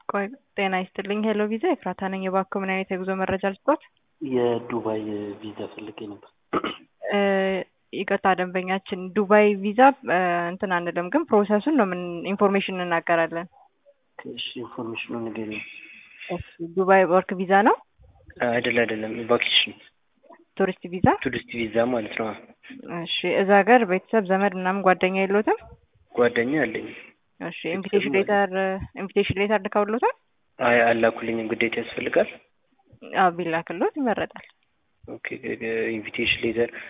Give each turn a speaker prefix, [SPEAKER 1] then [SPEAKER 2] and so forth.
[SPEAKER 1] ቆይ ጤና ይስጥልኝ። ሄሎ ቪዛ ኤፍራታ ነኝ። እባክዎ ምን አይነት የጉዞ መረጃ ልስጥዎት?
[SPEAKER 2] የዱባይ ቪዛ ፈልጌ ነበር።
[SPEAKER 1] እ ይቅርታ ደንበኛችን ዱባይ ቪዛ እ እንትን አንልም፣ ግን ፕሮሰሱን ነው ምን ኢንፎርሜሽን እንናገራለን።
[SPEAKER 2] እሺ ኢንፎርሜሽኑን ንገሪኝ።
[SPEAKER 1] እሺ ዱባይ ወርክ ቪዛ ነው?
[SPEAKER 2] አይደል አይደለም፣ ቫኬሽን
[SPEAKER 1] ቱሪስት ቪዛ?
[SPEAKER 2] ቱሪስት ቪዛ ማለት ነው።
[SPEAKER 1] እሺ እዛ ሀገር ቤተሰብ ዘመድ ምናምን ጓደኛ የለዎትም?
[SPEAKER 2] ጓደኛ አለኝ።
[SPEAKER 1] እሺ ኢንቪቴሽን ሌተር ኢንቪቴሽን ሌተር ልከውልዎታል?
[SPEAKER 2] አይ አላኩልኝም። ግዴታ ያስፈልጋል?
[SPEAKER 1] አዎ ቢላክልዎት ይመረጣል።
[SPEAKER 2] ኦኬ ኢንቪቴሽን ሌተር